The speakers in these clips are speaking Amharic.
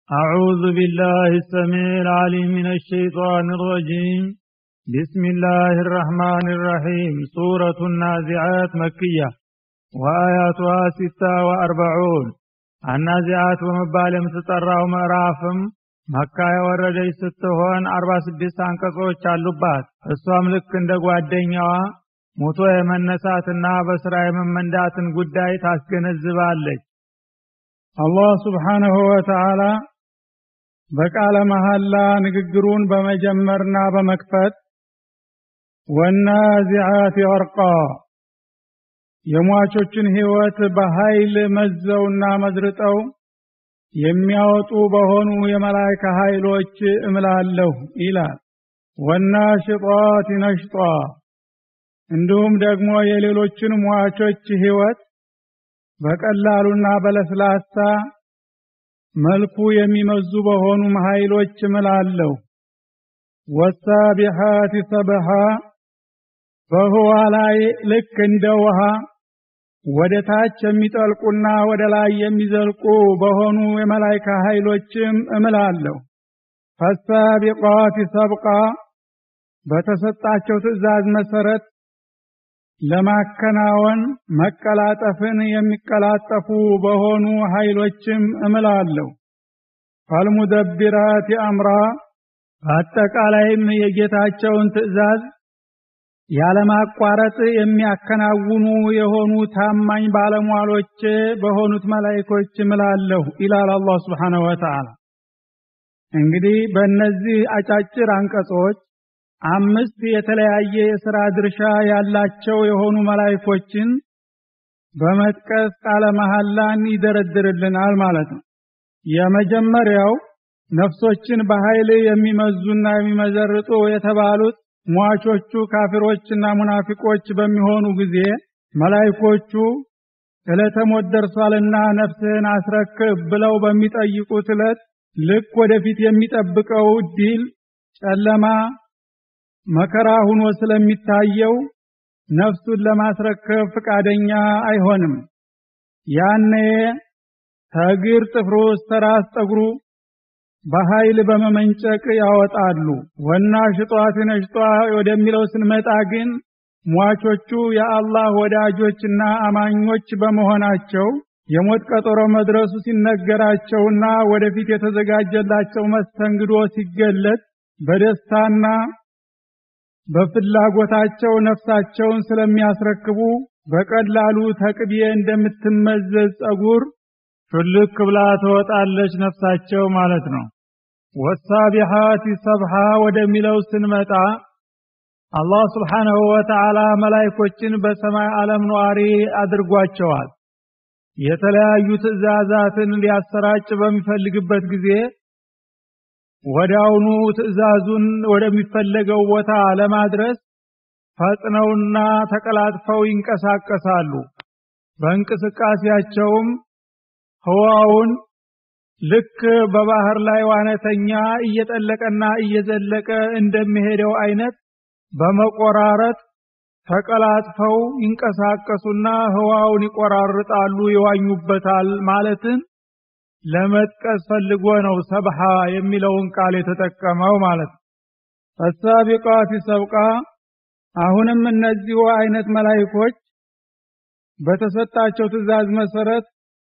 أعوذ بالله السميع العليم من الشيطان الرجيم بسم الله الرحمن الرحيم سورة النازعات مكية وآياتها ستة وأربعون النازعات ومبال የምትጠራው ምዕራፍም መካ የወረደች ስትሆን አርባ ስድስት አንቀጾች አሉባት እሷም ልክ እንደ ጓደኛዋ ሞቶ የመነሳትና በስራ የመመንዳትን ጉዳይ ታስገነዝባለች አላህ ስብሓንሁ ወተዓላ በቃለ መሐላ ንግግሩን በመጀመርና በመክፈት ወናዚዓት ወርቃ የሟቾችን ህይወት በኃይል መዘውና መዝርጠው የሚያወጡ በሆኑ የመላይካ ኃይሎች እምላለሁ ይላል ወናሽጧት ነሽጧ እንዲሁም ደግሞ የሌሎችን ሟቾች ህይወት በቀላሉና በለስላሳ መልኩ የሚመዙ በሆኑ ኃይሎች እምላለሁ ወሳቢሓት ሰብሓ በህዋ ላይ ልክ እንደ ውሃ ወደ ታች የሚጠልቁና ወደ ላይ የሚዘልቁ በሆኑ የመላይካ ኃይሎችም እምላለሁ ፈሳቢቃት ሰብቃ በተሰጣቸው ትእዛዝ መሰረት ለማከናወን መቀላጠፍን የሚቀላጠፉ በሆኑ ኃይሎችም እምላለሁ ፈልሙደቢራት አምራ በአጠቃላይም የጌታቸውን ትእዛዝ ያለማቋረጥ የሚያከናውኑ የሆኑ ታማኝ ባለሟሎች በሆኑት መላይኮች እምላለሁ ይላል አላህ ስብሓንሁ ወተዓላ እንግዲህ በእነዚህ አጫጭር አንቀጾች አምስት የተለያየ የሥራ ድርሻ ያላቸው የሆኑ መላይኮችን በመጥቀስ ቃለ መሐላን ይደረድርልናል ማለት ነው የመጀመሪያው ነፍሶችን በኃይል የሚመዙና የሚመዘርጡ የተባሉት ሟቾቹ ካፊሮችና ሙናፊቆች በሚሆኑ ጊዜ መላይኮቹ ዕለተ ሞት ደርሷልና ነፍስህን አስረክብ ብለው በሚጠይቁት ዕለት ልክ ወደፊት የሚጠብቀው ዲል ጨለማ መከራ ሁኖ ስለሚታየው ነፍሱን ለማስረከብ ፍቃደኛ አይሆንም ያኔ ተግር ጥፍሩ እስከ ራስ ጠጉሩ በኃይል በመመንጨቅ ያወጣሉ ወና ሽጧት ነሽጧ ወደሚለው ስንመጣ ግን ሟቾቹ የአላህ ወዳጆችና አማኞች በመሆናቸው የሞት ቀጠሮ መድረሱ ሲነገራቸውና ወደፊት የተዘጋጀላቸው መስተንግዶ ሲገለጥ በደስታና በፍላጎታቸው ነፍሳቸውን ስለሚያስረክቡ በቀላሉ ተቅቤ እንደምትመዘዝ ጸጉር ሹልክ ብላ ትወጣለች ነፍሳቸው ማለት ነው ወሳቢሓት ሰብሓ ወደሚለው ስንመጣ አላህ ስብሓንሁ ወተዓላ መላይኮችን በሰማይ ዓለም ነዋሪ አድርጓቸዋል የተለያዩ ትእዛዛትን ሊያሰራጭ በሚፈልግበት ጊዜ ወዳውኑ ትእዛዙን ወደሚፈለገው ቦታ ለማድረስ ፈጥነውና ተቀላጥፈው ይንቀሳቀሳሉ በእንቅስቃሴያቸውም ህዋውን ልክ በባህር ላይ ዋነተኛ እየጠለቀና እየዘለቀ እንደሚሄደው አይነት በመቆራረጥ ተቀላጥፈው ይንቀሳቀሱና ህዋውን ይቆራርጣሉ ይዋኙበታል ማለትን ለመጥቀስ ፈልጎ ነው ሰብሃ የሚለውን ቃል የተጠቀመው ማለት ነው ፈሳቢቃት ሰብቃ አሁንም እነዚሁ አይነት መላይኮች በተሰጣቸው ትእዛዝ መሰረት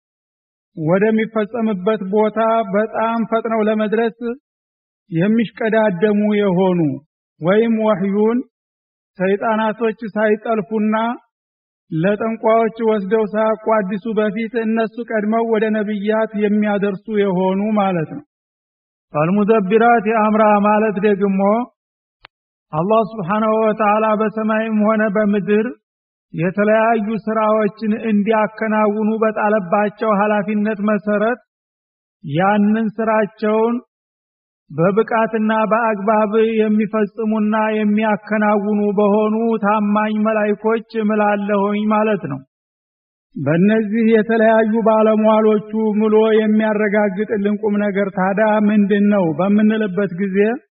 ወደሚፈጸምበት ቦታ በጣም ፈጥነው ለመድረስ የሚሽቀዳደሙ የሆኑ ወይም ወህዩን ሰይጣናቶች ሳይጠልፉና ለጠንቋዎች ወስደው ሳያቋድሱ በፊት እነሱ ቀድመው ወደ ነብያት የሚያደርሱ የሆኑ ማለት ነው ፈልሙደቢራት የአምራ ማለት ደግሞ አላህ ስብሓንሁ ወተዓላ በሰማይም ሆነ በምድር የተለያዩ ስራዎችን እንዲያከናውኑ በጣለባቸው ኃላፊነት መሰረት ያንን ስራቸውን በብቃትና በአግባብ የሚፈጽሙና የሚያከናውኑ በሆኑ ታማኝ መላይኮች እምላለሁኝ ማለት ነው በእነዚህ የተለያዩ ባለሟሎቹ ምሎ የሚያረጋግጥልን ቁም ነገር ታዳ ምንድን ነው በምንልበት ጊዜ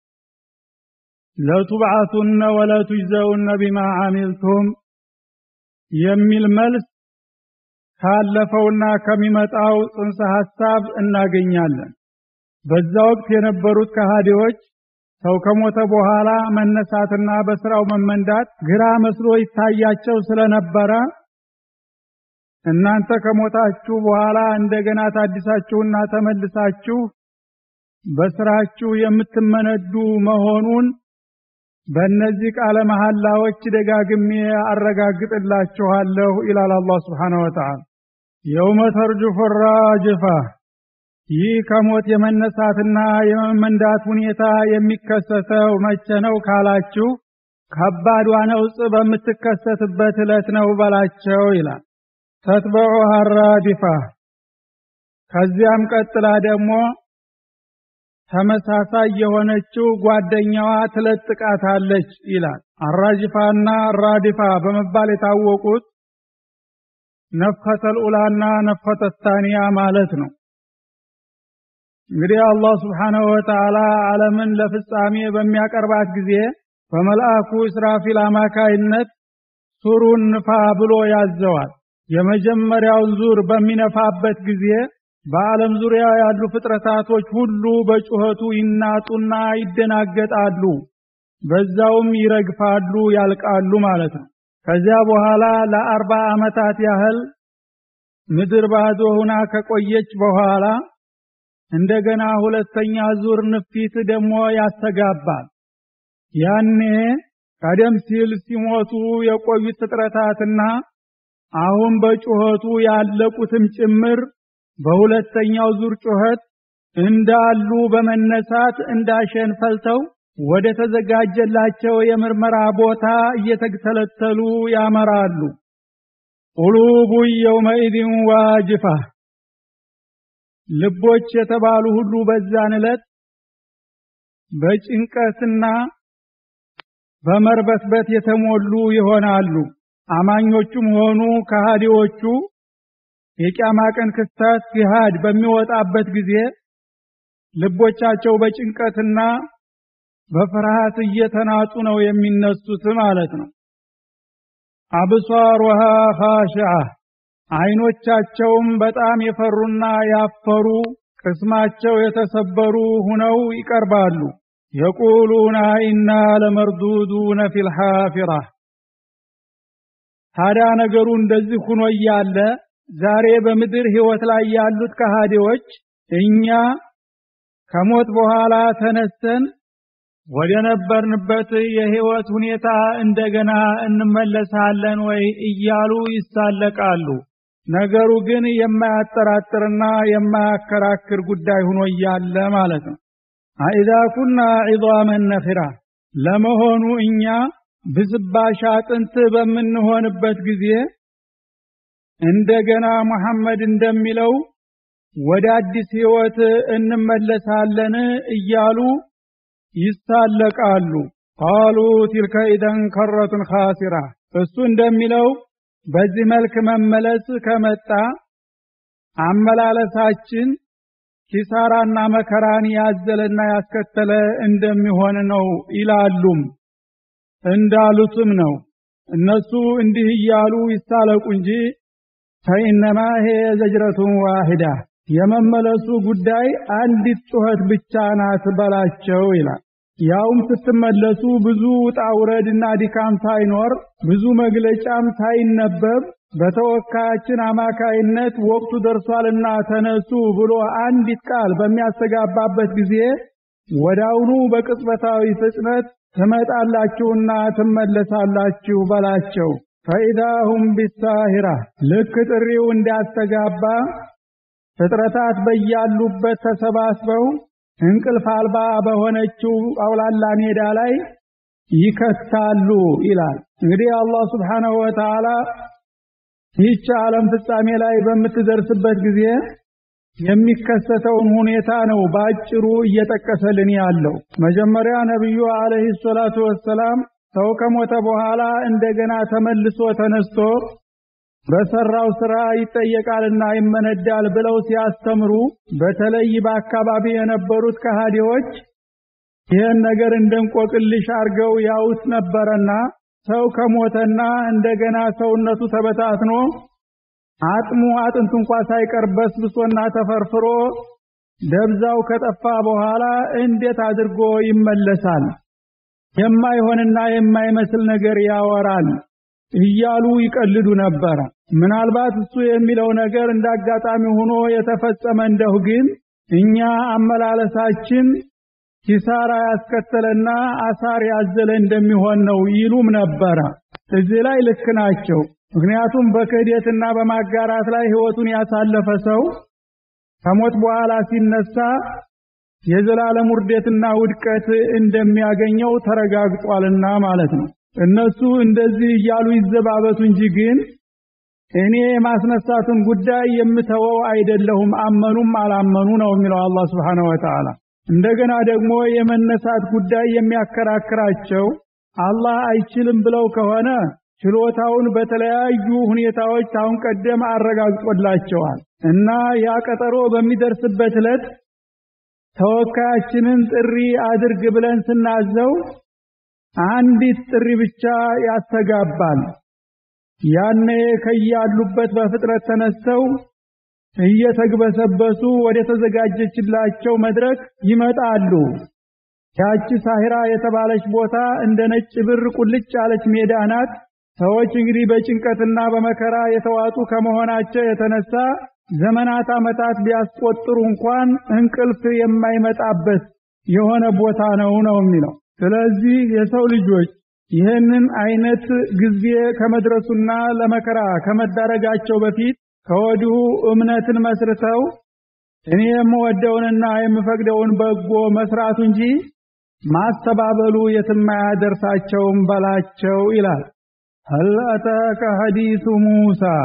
ለቱብዓቱነ ወለቱጅዘውነ ቢማ አሚልቱም የሚል መልስ ካለፈውና ከሚመጣው ጽንሰ ሐሳብ እናገኛለን በዛ ወቅት የነበሩት ከሃዲዎች ሰው ከሞተ በኋላ መነሳትና በስራው መመንዳት ግራ መስሎ ይታያቸው ስለነበረ እናንተ ከሞታችሁ በኋላ እንደገና ታድሳችሁና ተመልሳችሁ በስራችሁ የምትመነዱ መሆኑን በእነዚህ ቃለ መሐላዎች ደጋግሜ አረጋግጥላችኋለሁ ይላል አላህ ስብሓነሁ ወተዓላ። የውመ ተርጁፉ ራጅፋ ይህ ከሞት የመነሳትና የመመንዳት ሁኔታ የሚከሰተው መቼ ነው ካላችሁ ከባዷ ነውጥ በምትከሰትበት ዕለት ነው በላቸው ይላል። ተትበዑሃ ራዲፋ ከዚያም ቀጥላ ደግሞ ተመሳሳይ የሆነችው ጓደኛዋ ትለጥቃታለች ይላል። አራጅፋና ራዲፋ በመባል የታወቁት ነፍኸተል ኡላና ነፍኸተ ታኒያ ማለት ነው። እንግዲህ አላህ ስብሓነሁ ወተዓላ ዓለምን ለፍጻሜ በሚያቀርባት ጊዜ በመልአኩ እስራፊል አማካይነት ሱሩን ንፋ ብሎ ያዘዋል። የመጀመሪያውን ዙር በሚነፋበት ጊዜ በዓለም ዙሪያ ያሉ ፍጥረታቶች ሁሉ በጩኸቱ ይናጡና ይደናገጣሉ። በዛውም ይረግፋሉ፣ ያልቃሉ ማለት ነው። ከዚያ በኋላ ለአርባ ዓመታት ያህል ምድር ባዶ ሆና ከቆየች በኋላ እንደገና ሁለተኛ ዙር ንፊት ደግሞ ያስተጋባል። ያኔ ቀደም ሲል ሲሞቱ የቆዩት ፍጥረታትና አሁን በጩኸቱ ያለቁትም ጭምር በሁለተኛው ዙር ጩኸት እንዳሉ በመነሳት እንዳሸን ፈልተው ወደ ተዘጋጀላቸው የምርመራ ቦታ እየተተለተሉ ያመራሉ። ቁሉቡ የውመኢዝን ዋጅፋ ልቦች የተባሉ ሁሉ በዛን ዕለት በጭንቀትና በመርበትበት የተሞሉ ይሆናሉ። አማኞቹም ሆኑ ከሃዲዎቹ የቂያማ ቀን ክስተት ሲሃድ በሚወጣበት ጊዜ ልቦቻቸው በጭንቀትና በፍርሃት እየተናጡ ነው የሚነሱት ማለት ነው። አብሷሩሃ ኻሽዓ አይኖቻቸውም በጣም የፈሩና ያፈሩ ቅስማቸው የተሰበሩ ሁነው ይቀርባሉ። የቁሉና ኢና ለመርዱዱነ ፊል ሐፊራ ታዲያ ነገሩ እንደዚህ ሁኖ እያለ ዛሬ በምድር ህይወት ላይ ያሉት ከሃዲዎች እኛ ከሞት በኋላ ተነስተን ወደ ነበርንበት የህይወት ሁኔታ እንደገና እንመለሳለን ወይ እያሉ ይሳለቃሉ። ነገሩ ግን የማያጠራጥርና የማያከራክር ጉዳይ ሆኖ እያለ ማለት ነው። አኢዛ ኩና ዒዛመን ነኽራ ለመሆኑ እኛ ብስባሽ አጥንት በምንሆንበት ጊዜ እንደገና ሙሐመድ እንደሚለው ወደ አዲስ ህይወት እንመለሳለን እያሉ ይሳለቃሉ። ቃሉ ቲልከ ኢደን ከረቱን ኻሲራ እሱ እንደሚለው በዚህ መልክ መመለስ ከመጣ አመላለሳችን ኪሳራና መከራን ያዘለና ያስከተለ እንደሚሆን ነው ይላሉም። እንዳሉትም ነው። እነሱ እንዲህ እያሉ ይሳለቁ እንጂ ፈኢነማ ሄ ዘጅረቱን ዋሂዳ የመመለሱ ጉዳይ አንዲት ጩኸት ብቻ ናት በላቸው ይላል። ያውም ስትመለሱ ብዙ ውጣ ውረድና ድካም ሳይኖር ብዙ መግለጫም ሳይነበብ በተወካያችን አማካይነት ወቅቱ ደርሷልና ተነሱ ብሎ አንዲት ቃል በሚያስተጋባበት ጊዜ ወዳውኑ በቅጽበታዊ ፍጥነት ትመጣላችሁና ትመለሳላችሁ በላቸው። ፈኢዳሁም ቢሳሂራ ልክ ጥሪው እንዳስተጋባ ፍጥረታት በያሉበት ተሰባስበው እንቅልፍ አልባ በሆነችው አውላላ ሜዳ ላይ ይከታሉ ይላል። እንግዲህ አላህ ስብሓነሁ ወተዓላ ይህች ዓለም ፍጻሜ ላይ በምትደርስበት ጊዜ የሚከሰተውን ሁኔታ ነው በአጭሩ እየጠቀሰልን ያለው። መጀመሪያ ነቢዩ አለይሂ ሰላቱ ወሰላም ሰው ከሞተ በኋላ እንደገና ተመልሶ ተነስቶ በሰራው ስራ ይጠየቃልና ይመነዳል ብለው ሲያስተምሩ በተለይ በአካባቢ የነበሩት ከሃዲዎች ይህን ነገር እንደንቆቅልሽ አርገው ያውት ነበረና ሰው ከሞተና እንደገና ሰውነቱ ተበታትኖ አጥሙ አጥንት እንኳ ሳይቀር በስብሶና ተፈርፍሮ ደብዛው ከጠፋ በኋላ እንዴት አድርጎ ይመለሳል? የማይሆንና የማይመስል ነገር ያወራል እያሉ ይቀልዱ ነበረ። ምናልባት እሱ የሚለው ነገር እንዳጋጣሚ ሆኖ የተፈጸመ እንደሁ ግን እኛ አመላለሳችን ኪሳራ ያስከተለና አሳር ያዘለ እንደሚሆን ነው ይሉም ነበረ። እዚህ ላይ ልክ ናቸው። ምክንያቱም በክህደትና በማጋራት ላይ ህይወቱን ያሳለፈ ሰው ከሞት በኋላ ሲነሳ የዘላለም ውርደትና ውድቀት እንደሚያገኘው ተረጋግጧልና ማለት ነው። እነሱ እንደዚህ እያሉ ይዘባበቱ እንጂ ግን እኔ የማስነሳቱን ጉዳይ የምተወው አይደለሁም አመኑም አላመኑ ነው የሚለው አላህ Subhanahu Wa Ta'ala። እንደገና ደግሞ የመነሳት ጉዳይ የሚያከራክራቸው አላህ አይችልም ብለው ከሆነ ችሎታውን በተለያዩ ሁኔታዎች አሁን ቀደም አረጋግጦላቸዋል እና ያ ቀጠሮ በሚደርስበት ዕለት ተወካያችንን ጥሪ አድርግ ብለን ስናዘው አንዲት ጥሪ ብቻ ያስተጋባል። ያኔ ከያሉበት በፍጥረት ተነስተው እየተግበሰበሱ ወደ ተዘጋጀችላቸው መድረክ ይመጣሉ። ያቺ ሳሂራ የተባለች ቦታ እንደ ነጭ ብር ቁልጭ ያለች ሜዳ ናት። ሰዎች እንግዲህ በጭንቀትና በመከራ የተዋጡ ከመሆናቸው የተነሳ ዘመናት ዓመታት ቢያስቆጥሩ እንኳን እንቅልፍ የማይመጣበት የሆነ ቦታ ነው ነው የሚለው። ስለዚህ የሰው ልጆች ይህንን አይነት ጊዜ ከመድረሱና ለመከራ ከመዳረጋቸው በፊት ከወዲሁ እምነትን መስርተው እኔ የምወደውንና የምፈቅደውን በጎ መስራቱ እንጂ ማስተባበሉ የትም አያደርሳቸውም በላቸው ይላል። هل أتاك حديث موسى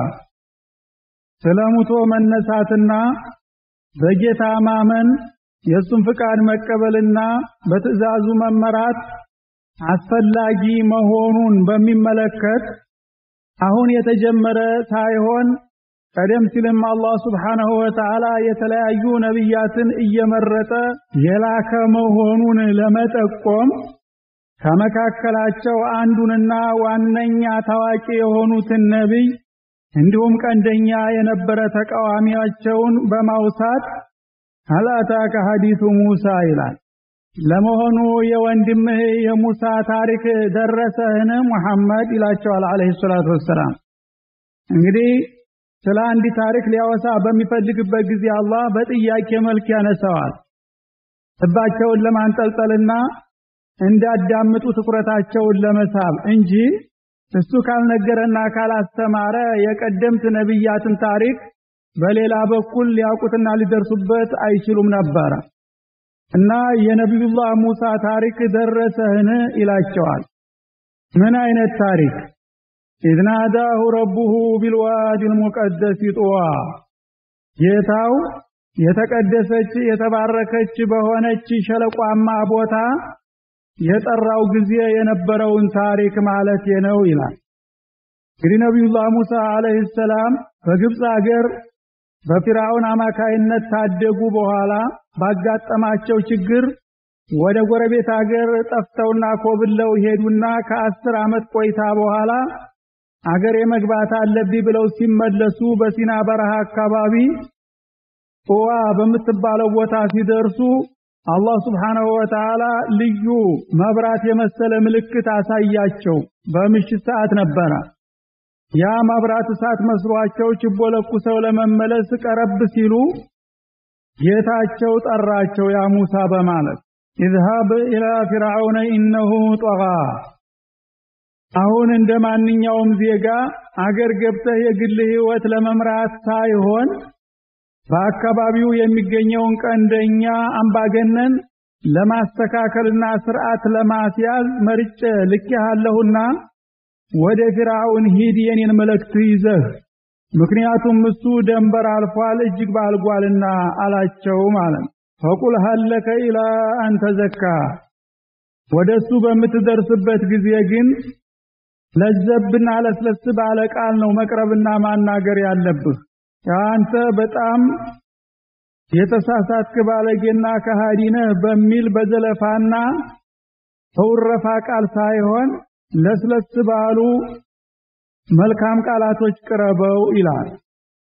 ስለ ሙቶ መነሳትና በጌታ ማመን የእሱን ፍቃድ መቀበልና በትእዛዙ መመራት አስፈላጊ መሆኑን በሚመለከት አሁን የተጀመረ ሳይሆን ቀደም ሲልም አላህ Subhanahu Wa Ta'ala የተለያዩ ነብያትን እየመረጠ የላከ መሆኑን ለመጠቆም ከመካከላቸው አንዱንና ዋነኛ ታዋቂ የሆኑትን ነቢይ እንዲሁም ቀንደኛ የነበረ ተቃዋሚያቸውን በማውሳት አላታከ ሐዲሱ ሙሳ ይላል። ለመሆኑ የወንድምህ የሙሳ ታሪክ ደረሰህን ሙሐመድ ይላቸዋል አለይሂ ሰላቱ ወሰላም። እንግዲህ ስለ አንድ ታሪክ ሊያወሳ በሚፈልግበት ጊዜ አላህ በጥያቄ መልክ ያነሳዋል። ልባቸውን ለማንጠልጠልና እንዳዳምጡ ትኩረታቸውን ለመሳብ እንጂ እሱ ካልነገረና ካላስተማረ የቀደምት ነብያትን ታሪክ በሌላ በኩል ሊያውቁትና ሊደርሱበት አይችሉም ነበረ እና የነቢዩላህ ሙሳ ታሪክ ደረሰህን ይላቸዋል። ምን አይነት ታሪክ? ኢዝ ናዳሁ ረቡሁ ቢልዋዲ ልሙቀደስ ጡዋ ጌታው የተቀደሰች የተባረከች በሆነች ሸለቋማ ቦታ የጠራው ጊዜ የነበረውን ታሪክ ማለት ነው ይላል። እንግዲህ ነቢዩላህ ሙሳ አለይሂ ሰላም በግብፅ ሀገር በፊርዓውን አማካይነት ታደጉ በኋላ ባጋጠማቸው ችግር ወደ ጎረቤት ሀገር ጠፍተውና ኮብለው ሄዱና ከአስር ዓመት ቆይታ በኋላ አገር የመግባት አለብኝ ብለው ሲመለሱ በሲና በረሃ አካባቢ ጡዋ በምትባለው ቦታ ሲደርሱ አላህ ስብሓንሁ ወተዓላ ልዩ መብራት የመሰለ ምልክት አሳያቸው። በምሽት ሰዓት ነበረ። ያ መብራት እሳት መስሏቸው ችቦ ለኩሰው ለመመለስ ቀረብ ሲሉ ጌታቸው ጠራቸው፣ ያ ሙሳ በማለት ኢዝሃብ ኢላ ፊርዓውነ ኢነሁ ጠጋ። አሁን እንደ ማንኛውም ዜጋ አገር ገብተህ የግል ህይወት ለመምራት ሳይሆን በአካባቢው የሚገኘውን ቀንደኛ አምባገነን ለማስተካከልና ስርዓት ለማስያዝ መርጬ ልኬሃለሁና ወደ ፊርዓውን ሂድ የኔን መልእክት ይዘህ ምክንያቱም እሱ ደንበር አልፏል እጅግ ባልጓልና አላቸው ማለት ፈቁል ሀለከ ኢላ አንተ ዘካ ወደሱ በምትደርስበት ጊዜ ግን ለዘብና ለስለስ ባለ ቃል ነው መቅረብና ማናገር ያለብህ አንተ በጣም የተሳሳትክ ባለጌና ከሃዲ ነህ በሚል በዘለፋና በውረፋ ቃል ሳይሆን ለስለስ ባሉ መልካም ቃላቶች ቅረበው ይላል።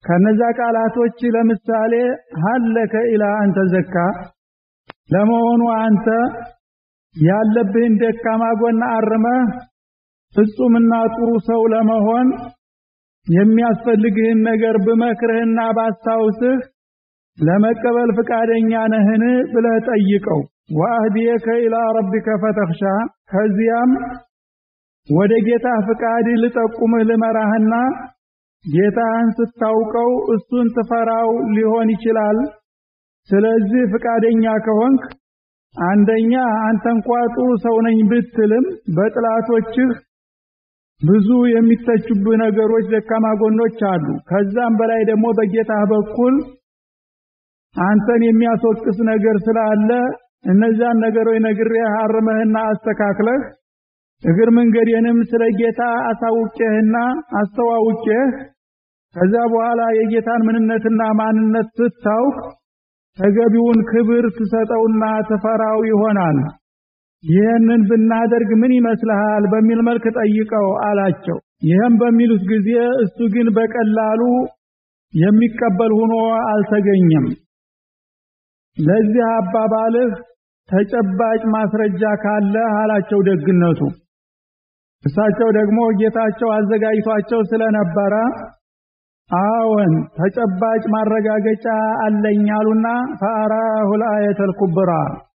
ከነዛ ቃላቶች ለምሳሌ ሀለከ ኢላ አንተ ዘካ ለመሆኑ አንተ ያለብህን ደካማ ጎን አርመህ ፍጹምና ጥሩ ሰው ለመሆን የሚያስፈልግህን ነገር ብመክርህና ባስታውስህ ለመቀበል ፍቃደኛ ነህን ብለህ ጠይቀው። ወአህዲየከ ኢላ ረቢከ ፈተኽሻ ከዚያም ወደ ጌታ ፍቃድ ልጠቁምህ ልመራህና ጌታህን ስታውቀው እሱን ትፈራው ሊሆን ይችላል። ስለዚህ ፍቃደኛ ከሆንክ አንደኛ አንተ እንኳ ጥሩ ሰው ነኝ ብትልም በጥላቶችህ ብዙ የሚተቹብህ ነገሮች፣ ደካማ ጎኖች አሉ። ከዛም በላይ ደግሞ በጌታህ በኩል አንተን የሚያስወቅስ ነገር ስላለ እነዛን ነገሮች ነግሬህ አርመህና አስተካክለህ እግር መንገዴንም ስለ ጌታ አሳውቄህና አስተዋውቄህ ከዛ በኋላ የጌታን ምንነትና ማንነት ስታውቅ ተገቢውን ክብር ትሰጠውና ትፈራው ይሆናል። ይህንን ብናደርግ ምን ይመስልሃል በሚል መልክ ጠይቀው አላቸው። ይህም በሚሉት ጊዜ እሱ ግን በቀላሉ የሚቀበል ሆኖ አልተገኘም። ለዚህ አባባልህ ተጨባጭ ማስረጃ ካለ አላቸው ደግነቱ። እሳቸው ደግሞ ጌታቸው አዘጋጅቷቸው ስለነበረ አዎን ተጨባጭ ማረጋገጫ አለኝ አሉና ፈአራሁ ልአየተል ኩብራ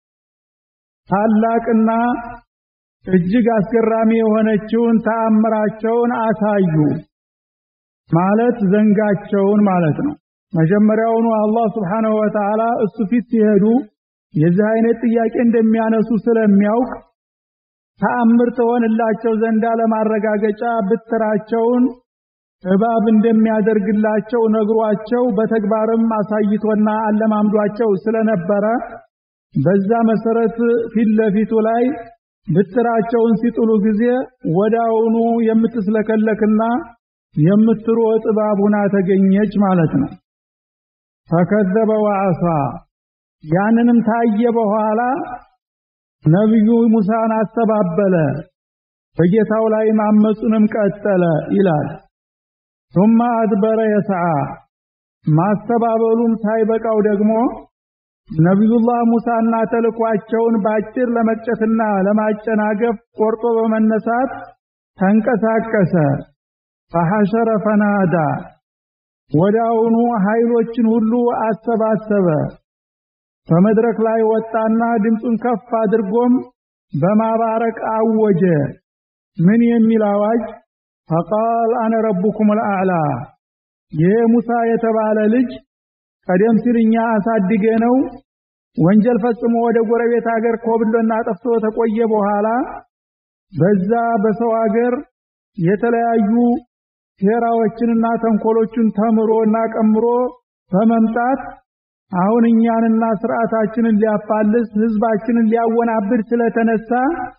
ታላቅና እጅግ አስገራሚ የሆነችውን ተአምራቸውን አሳዩ። ማለት ዘንጋቸውን ማለት ነው። መጀመሪያውኑ አላህ ስብሓነሁ ወተዓላ እሱ ፊት ሲሄዱ የዚህ አይነት ጥያቄ እንደሚያነሱ ስለሚያውቅ ተአምር ተሆንላቸው ዘንዳ ለማረጋገጫ ብትራቸውን እባብ እንደሚያደርግላቸው ነግሯቸው በተግባርም አሳይቶና አለማምዷቸው ስለነበረ በዛ መሰረት ፊት ለፊቱ ላይ ብትራቸውን ሲጥሉ ጊዜ ወዳውኑ የምትስለከለክና የምትሮጥ እባብ ሆና ተገኘች ማለት ነው። ፈከዘበ ወዐሳ ያንንም ታየ በኋላ ነቢዩ ሙሳን አስተባበለ፣ በጌታው ላይ ማመፁንም ቀጠለ ይላል። ثم አድበረ የሰዓ ማስተባበሉም ሳይበቃው ደግሞ ነቢዩላህ ሙሳና ተልኳቸውን ባጭር ለመቅጨትና ለማጨናገፍ ቆርጦ በመነሳት ተንቀሳቀሰ። ፈሐሸረ ፈናዳ ወዳውኑ ኃይሎችን ሁሉ አሰባሰበ። በመድረክ ላይ ወጣና ድምፁን ከፍ አድርጎም በማባረቅ አወጀ። ምን የሚል አዋጅ? ፈቃል አነ ረቡኩም ልአዕላ። ይህ ሙሳ የተባለ ልጅ ቀደም ሲል እኛ አሳድገ ነው ወንጀል ፈጽሞ ወደ ጎረቤት ሀገር ኮብሎና ጠፍቶ ተቆየ በኋላ በዛ በሰው ሀገር የተለያዩ ሴራዎችንና ተንኮሎችን ተምሮና ቀምሮ በመምጣት አሁን እኛንና ስርዓታችንን ሊያፋልስ ህዝባችንን ሊያወናብድ ስለተነሳ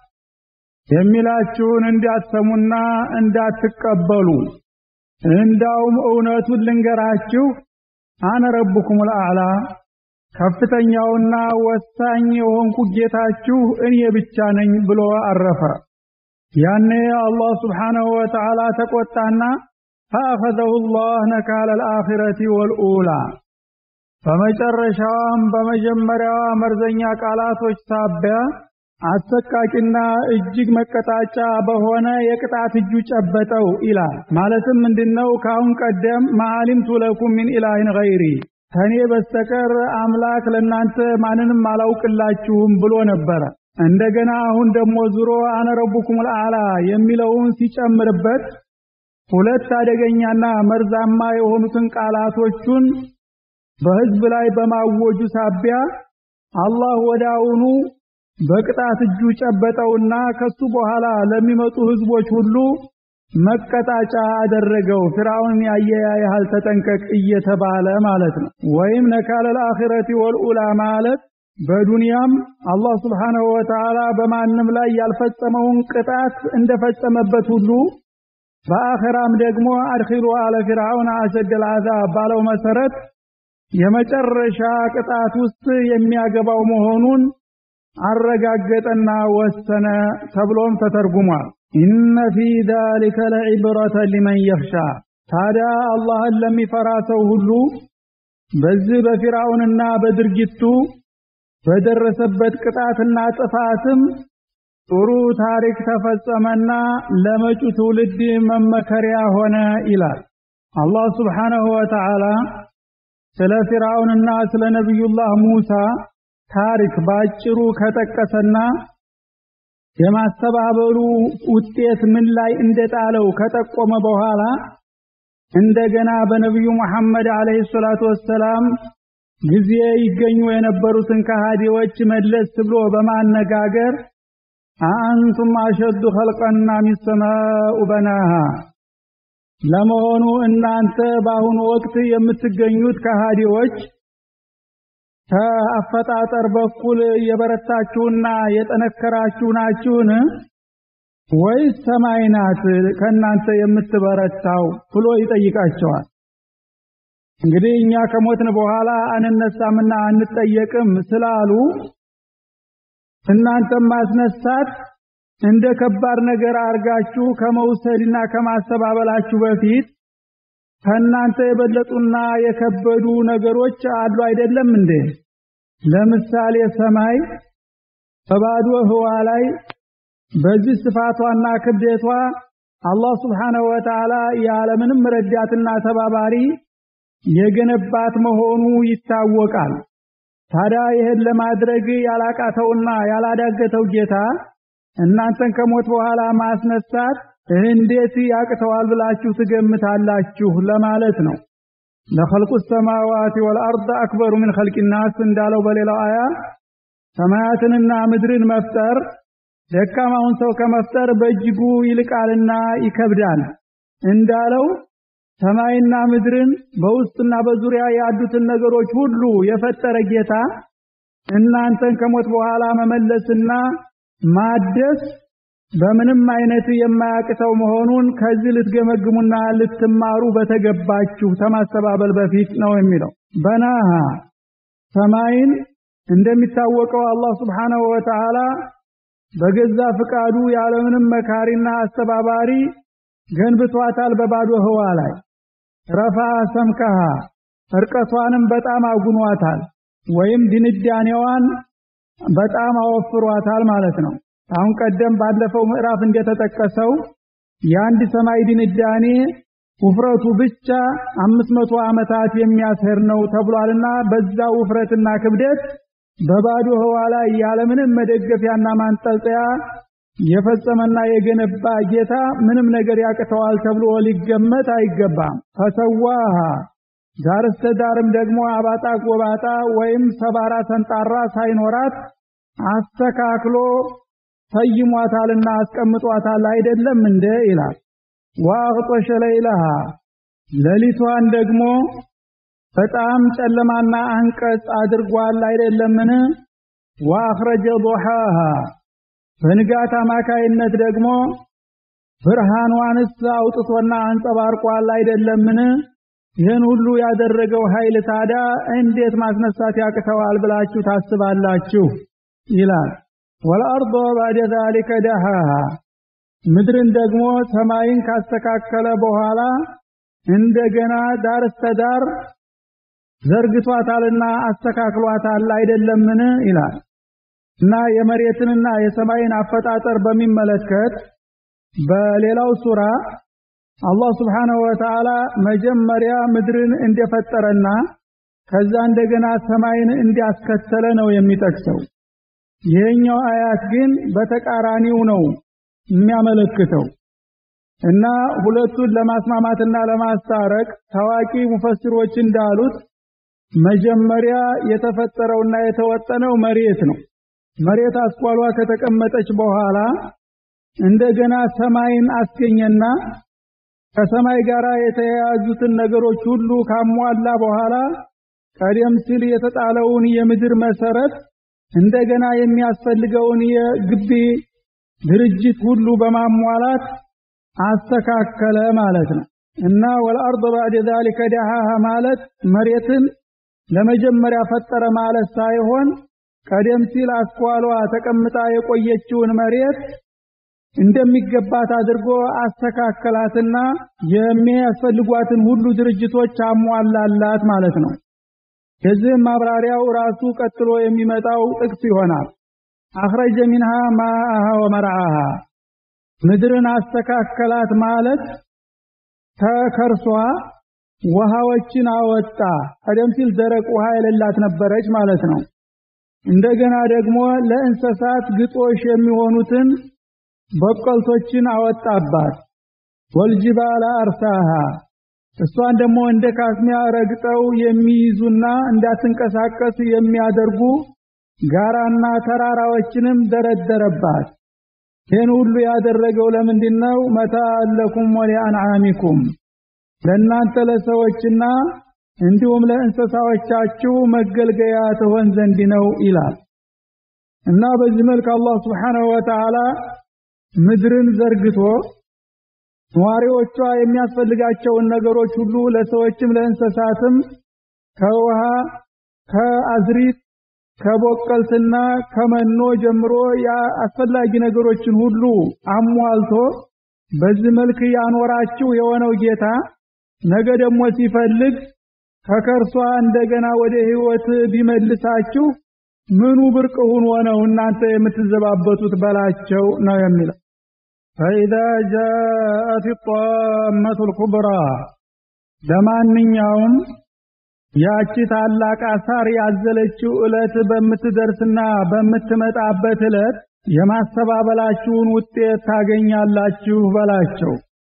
የሚላችሁን እንዳትሰሙና እንዳትቀበሉ እንዳውም እውነቱን ልንገራችሁ አነ ረቡኩም ልአዕላ ከፍተኛውና ወሳኝ የሆንኩ ጌታችሁ እኔ ብቻ ነኝ ብሎ አረፈ። ያኔ አላህ ስብሓነሁ ወተዓላ ተቆጣና ፈአኸዘሁ ላህ ነካለ ልአኺረቲ ወልኡላ በመጨረሻዋም በመጀመሪያዋ መርዘኛ ቃላቶች ሳቢያ አሰቃቂና እጅግ መቀጣጫ በሆነ የቅጣት እጁ ጨበጠው ይላል። ማለትም ምንድነው? ካሁን ቀደም ማዓሊምቱ ለኩም ሚን ኢላሂን ገይሪ ከኔ በስተቀር አምላክ ለናንተ ማንንም አላውቅላችሁም ብሎ ነበረ። እንደገና አሁን ደግሞ ዙሮ አነ ረቡኩም ልአላ የሚለውን ሲጨምርበት ሁለት አደገኛና መርዛማ የሆኑትን ቃላቶቹን በህዝብ ላይ በማወጁ ሳቢያ አላህ ወዳውኑ በቅጣት እጁ ጨበጠውና ከሱ በኋላ ለሚመጡ ህዝቦች ሁሉ መቀጣጫ አደረገው። ፍርዓውን ያየ ያህል ተጠንቀቅ እየተባለ ማለት ነው። ወይም ነካለ ልአኺረቲ ወልኡላ ማለት በዱንያም አላህ ስብሓነሁ ወተዓላ በማንም ላይ ያልፈጸመውን ቅጣት እንደፈጸመበት ሁሉ በአኺራም ደግሞ አድኺሉ አለ ፊርዓውን አሸደል አዛብ ባለው መሰረት የመጨረሻ ቅጣት ውስጥ የሚያገባው መሆኑን አረጋገጠና ወሰነ ተብሎም ተተርጉሟል። ኢነ ፊ ዛሊከ ለዒብረተ ሊመን የኽሻ ታዲያ አላህን ለሚፈራ ሰው ሁሉ በዚህ በፊርዓውንና በድርጊቱ በደረሰበት ቅጣትና ጥፋትም ጥሩ ታሪክ ተፈጸመና ለመጪው ትውልድ መመከሪያ ሆነ ይላል። አላህ ሱብሓነሁ ወተዓላ ስለ ፊርዓውንና ስለ ነቢዩላህ ሙሳ ታሪክ ባጭሩ ከጠቀሰና የማስተባበሉ ውጤት ምን ላይ እንደጣለው ከጠቆመ በኋላ እንደገና በነቢዩ ሙሐመድ አለይሂ ሰላቱ ወሰላም ጊዜ ይገኙ የነበሩትን ከሃዲዎች መለስ ብሎ በማነጋገር አአንቱም አሸዱ ኸልቀና ሚሰማኡ በናሃ ለመሆኑ እናንተ በአሁኑ ወቅት የምትገኙት ከሃዲዎች ከአፈጣጠር በኩል የበረታችሁና የጠነከራችሁ ናችሁን ወይስ ሰማይ ናት ከእናንተ የምትበረታው ብሎ ይጠይቃቸዋል። እንግዲህ እኛ ከሞትን በኋላ አንነሳምና አንጠየቅም ስላሉ እናንተም ማስነሳት እንደ ከባድ ነገር አርጋችሁ ከመውሰድና ከማስተባበላችሁ በፊት ከእናንተ የበለጡና የከበዱ ነገሮች አሉ አይደለም እንዴ? ለምሳሌ ሰማይ በባዶ ህዋ ላይ በዚህ ስፋቷና ክብደቷ አላህ ስብሓነሁ ወተዓላ ያለምንም ረዳትና ተባባሪ የገነባት መሆኑ ይታወቃል። ታዲያ ይህን ለማድረግ ያላቃተውና ያላዳገተው ጌታ እናንተን ከሞት በኋላ ማስነሳት እንዴት ያቅተዋል ብላችሁ ትገምታላችሁ ለማለት ነው። ለኸልቁ ሰማዋት ወልአርድ አክበሩ ምን ኸልቂ ናስ እንዳለው በሌላው አያ ሰማያትንና ምድርን መፍጠር ደካማውን ሰው ከመፍጠር በእጅጉ ይልቃልና ይከብዳል እንዳለው ሰማይና ምድርን በውስጥና በዙሪያ ያሉትን ነገሮች ሁሉ የፈጠረ ጌታ እናንተን ከሞት በኋላ መመለስና ማደስ በምንም አይነት የማያቅተው መሆኑን ከዚህ ልትገመግሙና ልትማሩ በተገባችሁ ከማስተባበል በፊት ነው የሚለው። በናሃ ሰማይን እንደሚታወቀው አላህ ስብሓነሁ ወተዓላ በገዛ ፍቃዱ ያለምንም መካሪና አስተባባሪ ገንብቷታል። በባዶ ህዋ ላይ ረፋ ሰምከሃ እርቀቷንም በጣም አጉኗታል፣ ወይም ድንዳኔዋን በጣም አወፍሯታል ማለት ነው። አሁን ቀደም ባለፈው ምዕራፍ እንደተጠቀሰው የአንድ ሰማይ ድንዳኔ ውፍረቱ ብቻ አምስት መቶ ዓመታት የሚያስሄድ ነው ተብሏልና በዛ ውፍረትና ክብደት በባዶ ህዋ ላይ ያለምንም መደገፊያና ማንጠልጠያ የፈጸመና የገነባ ጌታ ምንም ነገር ያቅተዋል ተብሎ ሊገመት አይገባም። ፈሰዋሃ ዳር እስከ ዳርም ደግሞ አባጣ ጎባጣ ወይም ሰባራ ሰንጣራ ሳይኖራት አስተካክሎ ሰይሟታልና አስቀምጧታል አይደለም እንደ ይላል። ወአግጦሸ ለይለሃ ሌሊቷን ደግሞ በጣም ጨለማና አንቀጽ አድርጓል አይደለምን? ወአኽረጀ ዱሃሃ በንጋት አማካይነት ደግሞ ብርሃኗንስ አውጥቶና አንጸባርቋል አይደለምን? ይህን ሁሉ ያደረገው ኃይል ታዲያ እንዴት ማስነሳት ያቅተዋል ብላችሁ ታስባላችሁ? ይላል። ወልአርዶ ባዕደ ዛሊከ ደሃሃ ምድርን ደግሞ ሰማይን ካስተካከለ በኋላ እንደገና ዳር እስከ ዳር ዘርግቷታልና አስተካክሏታል አይደለምን? ይላል እና የመሬትንና የሰማይን አፈጣጠር በሚመለከት በሌላው ሱራ አላህ ስብሓነሁ ወተዓላ መጀመሪያ ምድርን እንደፈጠረና ከዛ እንደገና ሰማይን እንዲያስከተለ ነው የሚጠቅሰው። ይሄኛው አያት ግን በተቃራኒው ነው የሚያመለክተው እና ሁለቱን ለማስማማትና ለማስታረቅ ታዋቂ ሙፈሲሮች እንዳሉት መጀመሪያ የተፈጠረውና የተወጠነው መሬት ነው። መሬት አስኳሏ ከተቀመጠች በኋላ እንደገና ሰማይን አስገኘና ከሰማይ ጋር የተያያዙትን ነገሮች ሁሉ ካሟላ በኋላ ቀደም ሲል የተጣለውን የምድር መሰረት እንደገና የሚያስፈልገውን የግቢ ድርጅት ሁሉ በማሟላት አስተካከለ ማለት ነው እና ወልአርድ ባዕደ ዛሊከ ደሃሃ ማለት መሬትን ለመጀመሪያ ፈጠረ ማለት ሳይሆን ቀደም ሲል አስኳሏ ተቀምጣ የቆየችውን መሬት እንደሚገባት አድርጎ አስተካከላትና የሚያስፈልጓትን ሁሉ ድርጅቶች አሟላላት ማለት ነው። የዚህም ማብራሪያው ራሱ ቀጥሎ የሚመጣው ጥቅስ ይሆናል። አኽረጀ ሚንሃ ማአሃ ወመርዓሃ ምድርን አስተካከላት ማለት ተከርሷ ውሃዎችን አወጣ። ቀደም ሲል ደረቅ ውሃ የሌላት ነበረች ማለት ነው። እንደገና ደግሞ ለእንስሳት ግጦሽ የሚሆኑትን በቀልቶችን አወጣባት። ወልጅባላ አርሳሃ እሷን ደግሞ እንደ ካስሚያ ረግጠው የሚይዙና እንዳትንቀሳቀስ የሚያደርጉ ጋራና ተራራዎችንም ደረደረባት። ይህን ሁሉ ያደረገው ለምንድን ነው? መታለኩም ወሊአንዓሚኩም ለእናንተ ለሰዎችና እንዲሁም ለእንስሳዎቻችሁ መገልገያ ትሆን ዘንድ ነው ይላል እና በዚህ መልክ አላህ ስብሓንሁ ወተዓላ ምድርን ዘርግቶ ነዋሪዎቿ የሚያስፈልጋቸውን ነገሮች ሁሉ ለሰዎችም ለእንስሳትም ከውሃ ከአዝሪት ከቦቀልትና ከመኖ ጀምሮ አስፈላጊ ነገሮችን ሁሉ አሟልቶ በዚህ መልክ ያኖራችሁ የሆነው ጌታ ነገ ደግሞ ሲፈልግ ከከርሷ እንደገና ወደ ህይወት ቢመልሳችሁ ምኑ ብርቅ ሆኖ ነው እናንተ የምትዘባበቱት በላቸው ነው የሚለው። ፈኢዛ ጃአት ጣመቱ ልኩብራ ለማንኛውም ያቺ ታላቅ አሳር ያዘለችው ዕለት በምትደርስና በምትመጣበት ዕለት የማስተባበላችሁን ውጤት ታገኛላችሁ በላቸው።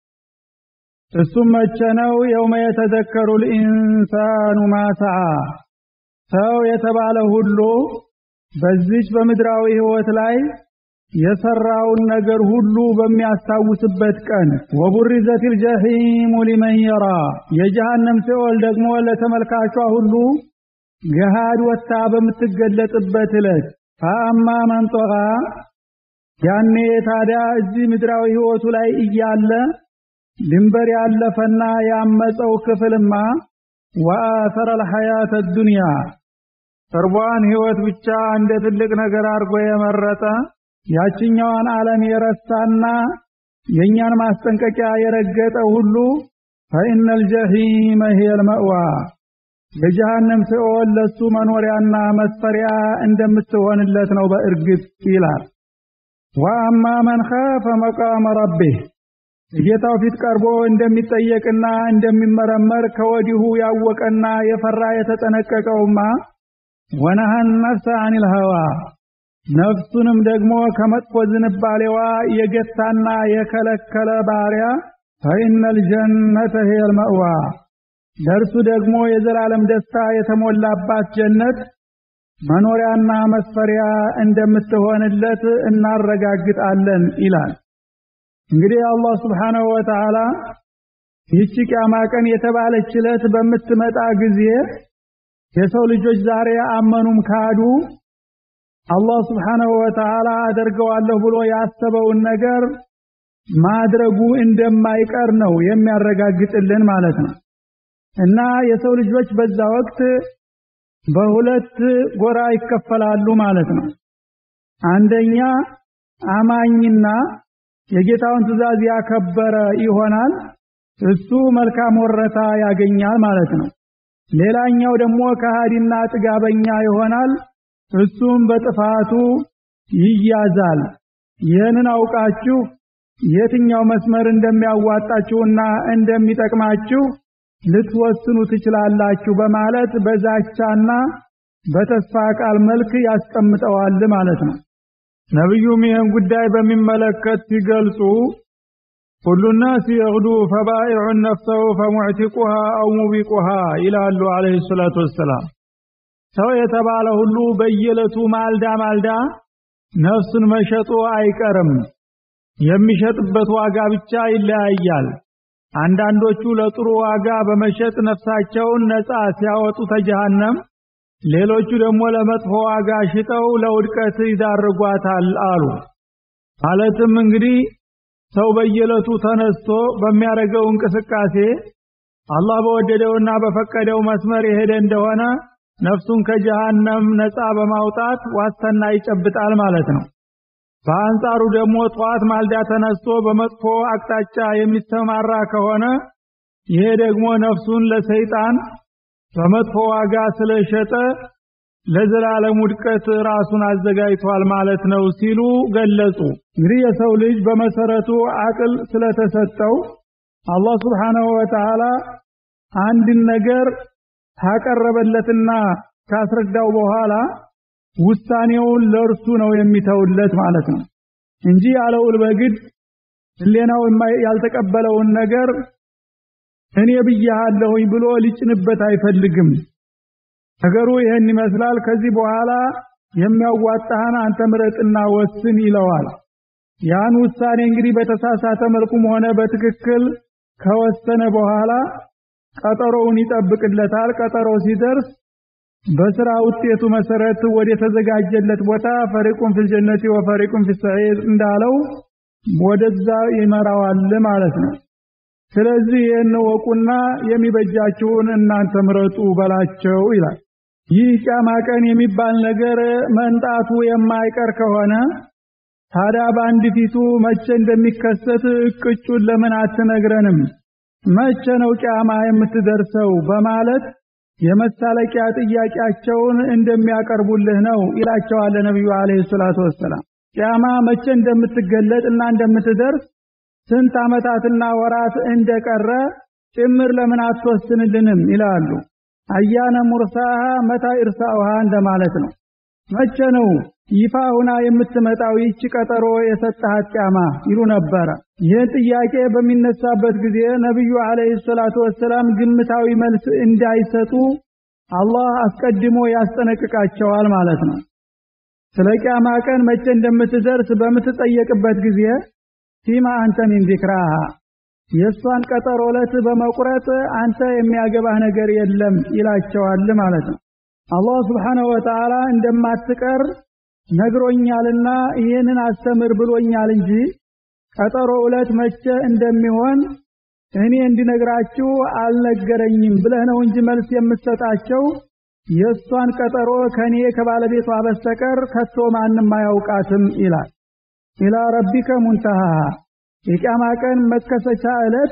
እሱም መቼ ነው? የውመ የተዘከሩ ልኢንሳኑ ማሰዓ ሰው የተባለ ሁሉ በዚች በምድራዊ ህይወት ላይ የሰራውን ነገር ሁሉ በሚያስታውስበት ቀን ወቡሪዘቲል ጀሂሙ ሊመን የራ የጀሃነም ሲኦል ደግሞ ለተመልካቿ ሁሉ ገሃድ ወጥታ በምትገለጥበት ዕለት ፈአማ መን ጠጋ ያኔ ታዲያ እዚህ ምድራዊ ህይወቱ ላይ እያለ ድንበር ያለፈና ያመፀው ክፍልማ ወአሰረ ልሐያተ ዱንያ ቅርቧን ህይወት ብቻ እንደ ትልቅ ነገር አድርጎ የመረጠ ያችኛዋን ዓለም የረሳና የእኛን ማስጠንቀቂያ የረገጠ ሁሉ ፈኢነል ጀሂመ ሂየል መእዋ የጀሃነም ሲኦል ለሱ መኖሪያና መስፈሪያ እንደምትሆንለት ነው በእርግጥ ይላል። ወአማ መን ኻፈ መቃመ ረቢህ ጌታው ፊት ቀርቦ እንደሚጠየቅና እንደሚመረመር ከወዲሁ ያወቀና የፈራ የተጠነቀቀውማ ወነሃን ነፍሰ አኒል ሀዋ ነፍሱንም ደግሞ ከመጥፎ ዝንባሌዋ የገታና የከለከለ ባሪያ ፈኢነል ጀነተ ሂየል መእዋ ለእርሱ ደግሞ የዘላለም ደስታ የተሞላባት ጀነት መኖሪያና መስፈሪያ እንደምትሆንለት እናረጋግጣለን ይላል። እንግዲህ አላህ ስብሓነሁ ወተዓላ ይህች ቂያማ ቀን የተባለች ዕለት በምትመጣ ጊዜ የሰው ልጆች ዛሬ አመኑም ካዱ አላህ ስብሓነሁ ወተዓላ አደርገዋለሁ ብሎ ያሰበውን ነገር ማድረጉ እንደማይቀር ነው የሚያረጋግጥልን ማለት ነው። እና የሰው ልጆች በዛ ወቅት በሁለት ጎራ ይከፈላሉ ማለት ነው። አንደኛ አማኝና የጌታውን ትእዛዝ ያከበረ ይሆናል። እሱ መልካም ወረታ ያገኛል ማለት ነው። ሌላኛው ደግሞ ከሃዲና ጥጋበኛ ይሆናል። እሱም በጥፋቱ ይያዛል። ይህንን አውቃችሁ የትኛው መስመር እንደሚያዋጣችሁና እንደሚጠቅማችሁ ልትወስኑ ትችላላችሁ በማለት በዛቻና በተስፋ ቃል መልክ ያስቀምጠዋል ማለት ነው። ነቢዩም ይህን ጉዳይ በሚመለከት ሲገልጹ ኩሉ ናስ የግዱ ፈባኢዑን ነፍሰሁ ፈሙዕቲቁሃ አው ሙቢቁሃ ይላሉ አለይሂ ሰላቱ ወሰላም። ሰው የተባለ ሁሉ በየዕለቱ ማልዳ ማልዳ ነፍሱን መሸጡ አይቀርም። የሚሸጥበት ዋጋ ብቻ ይለያያል። አንዳንዶቹ ለጥሩ ዋጋ በመሸጥ ነፍሳቸውን ነፃ ሲያወጡ ተጀሃነም፣ ሌሎቹ ደግሞ ለመጥፎ ዋጋ ሽጠው ለውድቀት ይዳርጓታል አሉ። ማለትም እንግዲህ ሰው በየዕለቱ ተነስቶ በሚያደርገው እንቅስቃሴ አላህ በወደደውና በፈቀደው መስመር የሄደ እንደሆነ ነፍሱን ከጀሃነም ነፃ በማውጣት ዋስትና ይጨብጣል ማለት ነው። በአንጻሩ ደግሞ ጠዋት ማልዳ ተነስቶ በመጥፎ አቅጣጫ የሚሰማራ ከሆነ ይሄ ደግሞ ነፍሱን ለሰይጣን በመጥፎ ዋጋ ስለሸጠ ለዘላለም ውድቀት ራሱን አዘጋጅቷል ማለት ነው ሲሉ ገለጹ። እንግዲህ የሰው ልጅ በመሰረቱ አቅል ስለተሰጠው አላህ Subhanahu Wa Ta'ala አንድን ነገር ካቀረበለትና ካስረዳው በኋላ ውሳኔውን ለእርሱ ነው የሚተውለት ማለት ነው እንጂ ያለውል በግድ ህሌናው ያልተቀበለውን ነገር እኔ ብያለሁኝ ብሎ ሊጭንበት አይፈልግም። ነገሩ ይህን ይመስላል። ከዚህ በኋላ የሚያዋጣህን አንተ ምረጥና ወስን ይለዋል። ያን ውሳኔ እንግዲህ በተሳሳተ መልኩም ሆነ በትክክል ከወሰነ በኋላ ቀጠሮውን ይጠብቅለታል። ቀጠሮ ሲደርስ በስራ ውጤቱ መሰረት ወደ ተዘጋጀለት ቦታ ፈሪቁን ፊል ጀነቲ ወፈሪቁን ፊስ ሰዒር እንዳለው ወደዛ ይመራዋል ማለት ነው። ስለዚህ ይህን ወቁና የሚበጃችሁን እናንተ ምረጡ በላቸው ይላል። ይህ ቂያማ ቀን የሚባል ነገር መንጣቱ የማይቀር ከሆነ ታዲያ በአንድ ፊቱ መቼ እንደሚከሰት እቅጩን ለምን አትነግረንም? መቼ ነው ቂያማ የምትደርሰው? በማለት የመሳለቂያ ጥያቄያቸውን እንደሚያቀርቡልህ ነው ይላቸዋል ነብዩ አለይሂ ሰላቱ ወሰላም። ቂያማ መቼ እንደምትገለጥ እና እንደምትደርስ ስንት ዓመታትና ወራት እንደቀረ ጭምር ለምን አትወስንልንም ይላሉ። አያነ ሙርሳሃ መታ ኢርሳኡሃ እንደማለት ነው። መቼ ነው ይፋ ሁና የምትመጣው ይህች ቀጠሮ የሰጠሃት ቂያማ ይሉ ነበረ። ይህን ጥያቄ በሚነሳበት ጊዜ ነቢዩ አለይሂ ሰላቱ ወሰላም ግምታዊ መልስ እንዳይሰጡ አላህ አስቀድሞ ያስጠነቅቃቸዋል ማለት ነው። ስለ ቂያማ ቀን መቼ እንደምትደርስ በምትጠየቅበት ጊዜ ፊማ አንተ ሚን ዚክራሃ የእሷን ቀጠሮ ዕለት በመቁረጥ አንተ የሚያገባህ ነገር የለም ይላቸዋል ማለት ነው። አላህ ስብሓነሁ ወተዓላ እንደማትቀር ነግሮኛልና ይህንን አስተምር ብሎኛል እንጂ ቀጠሮ ዕለት መቼ እንደሚሆን እኔ እንዲነግራችሁ አልነገረኝም ብለህ ነው እንጂ መልስ የምትሰጣቸው የእሷን ቀጠሮ ከኔ ከባለቤቷ በስተቀር ከቶ ማንም አያውቃትም ይላል። ኢላ ረቢከ ሙንተሃ የቂያማ ቀን መከሰቻ ዕለት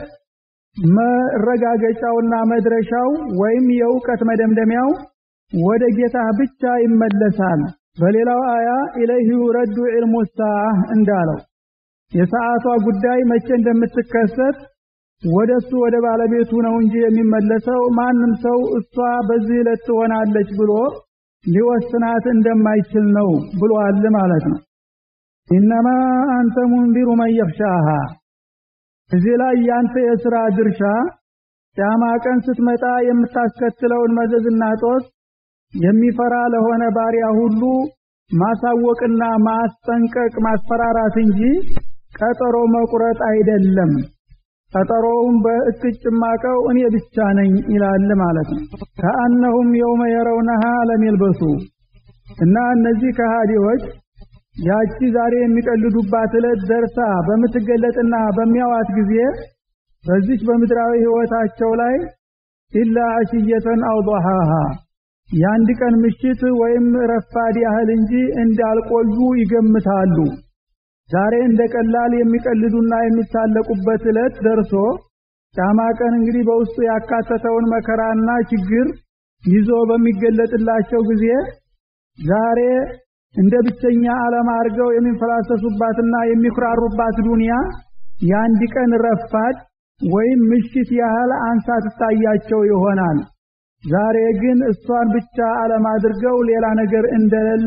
መረጋገጫውና መድረሻው ወይም የእውቀት መደምደሚያው ወደ ጌታ ብቻ ይመለሳል። በሌላው አያ ኢለይሂ ዩረዱ ዒልሙ ሰዓህ እንዳለው የሰዓቷ ጉዳይ መቼ እንደምትከሰት ወደሱ ወደ ባለቤቱ ነው እንጂ የሚመለሰው ማንም ሰው እሷ በዚህ ዕለት ትሆናለች ብሎ ሊወስናት እንደማይችል ነው ብሏል ማለት ነው። ኢነማ አንተ ሙንዚሩ መን የኽሻሃ እዚህ ላይ ያንተ የሥራ ድርሻ ቂያማ ቀን ስትመጣ የምታስከትለውን መዘዝና ጦስ የሚፈራ ለሆነ ባሪያ ሁሉ ማሳወቅና ማስጠንቀቅ ማስፈራራት እንጂ ቀጠሮ መቁረጥ አይደለም። ቀጠሮውን በእቅጭ ማቀው እኔ ብቻ ነኝ ይላል ማለት ነው። ከአነሁም የውመ የረውነሃ ለሚልበሱ እና እነዚህ ከሃዲዎች ያቺ ዛሬ የሚቀልዱባት ዕለት ደርሳ በምትገለጥና በሚያዋት ጊዜ በዚች በምድራዊ ሕይወታቸው ላይ ኢላ አሽየተን አው ضحاሃ የአንድ ቀን ምሽት ወይም ረፋድ ያህል እንጂ እንዳልቆዩ ይገምታሉ። ዛሬ እንደ ቀላል የሚቀልዱና የሚሳለቁበት ዕለት ደርሶ ቂያማ ቀን እንግዲህ በውስጡ ያካተተውን መከራና ችግር ይዞ በሚገለጥላቸው ጊዜ ዛሬ እንደ ብቸኛ ዓለም አድርገው የሚንፈላሰሱባትና የሚኩራሩባት ዱንያ የአንድ ቀን ረፋድ ወይም ምሽት ያህል አንሳ ትታያቸው ይሆናል። ዛሬ ግን እሷን ብቻ ዓለም አድርገው ሌላ ነገር እንደሌለ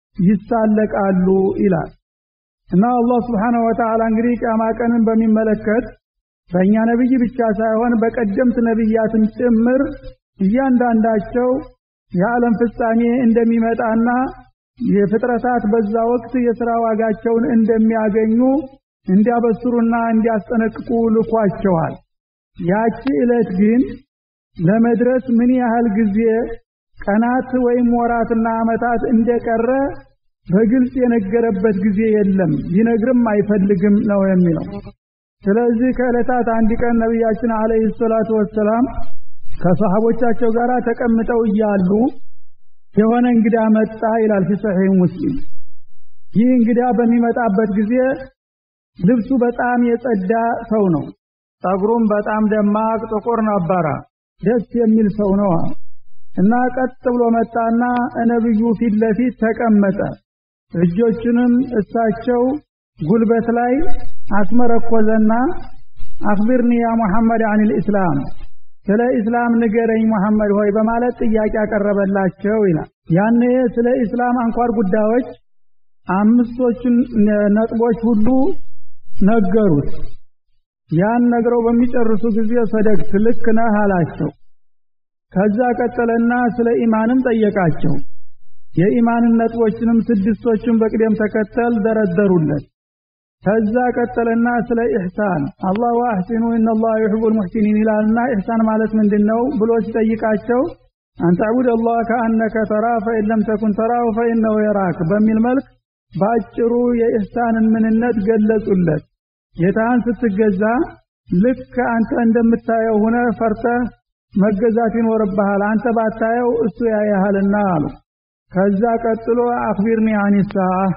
ይሳለቃሉ ይላል እና አላህ ስብሓነሁ ወተዓላ እንግዲህ ቂያማ ቀንን በሚመለከት በእኛ ነብይ ብቻ ሳይሆን በቀደምት ነብያትም ጭምር እያንዳንዳቸው የዓለም ፍጻሜ እንደሚመጣና የፍጥረታት በዛ ወቅት የሥራ ዋጋቸውን እንደሚያገኙ እንዲያበስሩና እንዲያስጠነቅቁ ልኳቸዋል። ያቺ ዕለት ግን ለመድረስ ምን ያህል ጊዜ ቀናት ወይም ወራትና ዓመታት እንደቀረ በግልጽ የነገረበት ጊዜ የለም፣ ሊነግርም አይፈልግም ነው የሚለው። ስለዚህ ከዕለታት አንድ ቀን ነቢያችን አለይሂ ሰላቱ ወሰላም ከሰሃቦቻቸው ጋር ተቀምጠው እያሉ የሆነ እንግዳ መጣ ይላል ፊ ሰሒህ ሙስሊም። ይህ እንግዳ በሚመጣበት ጊዜ ልብሱ በጣም የጸዳ ሰው ነው። ጸጉሩም በጣም ደማቅ ጥቁር ነበረ። ደስ የሚል ሰው ነው እና ቀጥ ብሎ መጣና ነብዩ ፊት ለፊት ተቀመጠ። እጆቹንም እሳቸው ጉልበት ላይ አስመረኮዘና አክቢርኒ ያ ሙሐመድ አን ልእስላም ስለ ኢስላም ንገረኝ ሙሐመድ ሆይ በማለት ጥያቄ ያቀረበላቸው ይላል። ያኔ ስለ ኢስላም አንኳር ጉዳዮች አምስቶቹን ነጥቦች ሁሉ ነገሩት። ያን ነግረው በሚጨርሱ ጊዜ ሰደግት ልክ ነህ አላቸው። ከዛ ቀጠለና ስለ ኢማንም ጠየቃቸው። የኢማንን ነጥቦችንም ስድስቶቹን በቅደም ተከተል ደረደሩለት። ከዛ ቀጠለና ስለ ኢሕሳን አላህ ወአሕሲኑ ኢነላህ ዩሒቡል ሙሕሲኒን ይላልና ኢሕሳን ማለት ምንድን ነው ብሎ ሲጠይቃቸው አንተዕቡድ አላህ ከአነከ ተራ ፈኢን ለም ተኩን ተራሁ ፈኢነሁ የራክ በሚል መልክ በአጭሩ የኢሕሳንን ምንነት ገለጹለት። ጌታህን ስትገዛ ልክ አንተ እንደምታየው ሆነ ፈርተህ መገዛት ይኖርብሃል። አንተ ባታየው እሱ ያያሃልና አሉ። ከዛ ቀጥሎ አክቢርኒ አኒሳ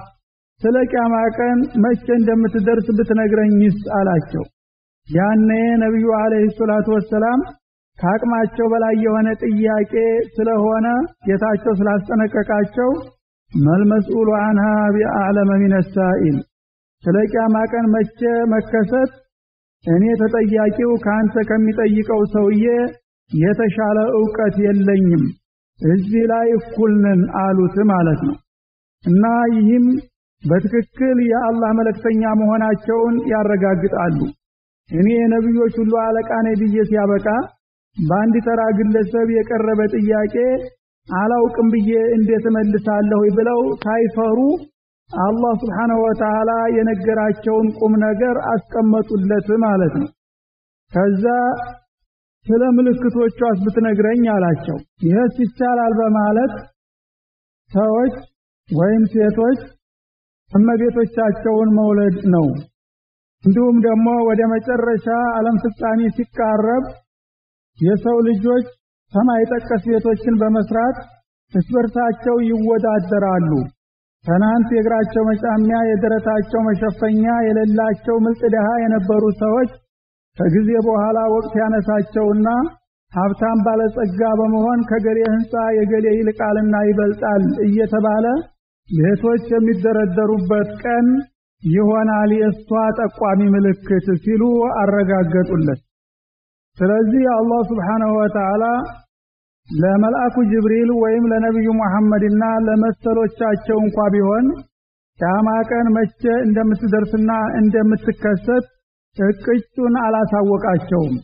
ስለ ቂያማ ቀን መቼ እንደምትደርስ ብትነግረኝስ አላቸው። ያኔ ነቢዩ አለይሂ ሰላቱ ወሰላም ከአቅማቸው በላይ የሆነ ጥያቄ ስለሆነ ጌታቸው ስላስጠነቀቃቸው መልመስኡሉ አንሃ ቢአዕለመ ሚነ ሳኢል ስለ ቂያማ ቀን መቼ መከሰት እኔ ተጠያቂው ከአንተ ከሚጠይቀው ሰውዬ የተሻለ ዕውቀት የለኝም፣ እዚህ ላይ እኩል ነን አሉት ማለት ነው። እና ይህም በትክክል የአላህ መልእክተኛ መሆናቸውን ያረጋግጣሉ። እኔ የነቢዮች ሁሉ አለቃ ነኝ ብዬ ሲያበቃ በአንድ ተራ ግለሰብ የቀረበ ጥያቄ አላውቅም ብዬ እንዴት እመልሳለሁ ብለው ሳይፈሩ አላህ ስብሓነሁ ወተዓላ የነገራቸውን ቁም ነገር አስቀመጡለት ማለት ነው። ከዛ ስለ ምልክቶቿስ ብትነግረኝ አላቸው። ይህስ ይቻላል በማለት ሰዎች ወይም ሴቶች እመቤቶቻቸውን መውለድ ነው። እንዲሁም ደግሞ ወደ መጨረሻ ዓለም ፍጻሜ ሲቃረብ የሰው ልጆች ሰማይ ጠቀስ ቤቶችን በመስራት እርስ በርሳቸው ይወዳደራሉ። ትናንት የእግራቸው መጫሚያ የደረታቸው መሸፈኛ የሌላቸው ምልጥ ድሃ የነበሩ ሰዎች ከጊዜ በኋላ ወቅት ያነሳቸውና ሀብታም ባለጸጋ በመሆን ከገሌ ህንፃ የገሌ ይልቃልና ይበልጣል እየተባለ ቤቶች የሚደረደሩበት ቀን ይሆናል የእሷ ጠቋሚ ምልክት ሲሉ አረጋገጡለት። ስለዚህ አላህ ስብሓነሁ ወተዓላ ለመልአኩ ጅብሪል ወይም ለነቢዩ መሐመድና ለመሰሎቻቸው እንኳ ቢሆን ቂያማ ቀን መቼ እንደምትደርስና እንደምትከሰት እቅጩን አላሳወቃቸውም።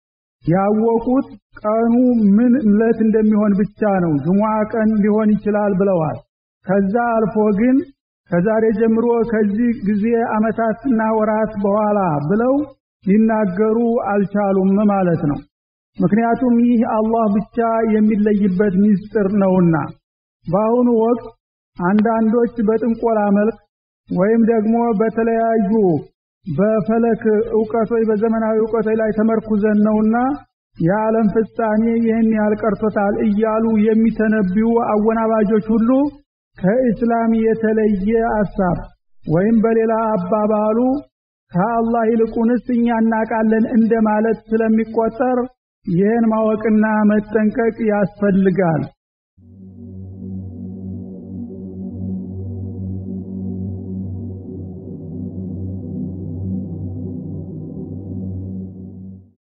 ያወቁት ቀኑ ምን ዕለት እንደሚሆን ብቻ ነው። ጅሙዓ ቀን ሊሆን ይችላል ብለዋል። ከዛ አልፎ ግን ከዛሬ ጀምሮ ከዚህ ጊዜ ዓመታትና ወራት በኋላ ብለው ሊናገሩ አልቻሉም ማለት ነው። ምክንያቱም ይህ አላህ ብቻ የሚለይበት ሚስጥር ነውና። በአሁኑ ወቅት አንዳንዶች በጥንቆላ መልክ ወይም ደግሞ በተለያዩ በፈለክ እውቀቶች በዘመናዊ እውቀቶች ላይ ተመርኩዘን ነውና የዓለም ፍጻሜ ይህን ያህል ቀርቶታል እያሉ የሚተነብዩ አወናባጆች ሁሉ ከኢስላም የተለየ አሳብ ወይም በሌላ አባባሉ ከአላህ ይልቁንስ እኛ እናቃለን እንደማለት ስለሚቆጠር ይህን ማወቅና መጠንቀቅ ያስፈልጋል።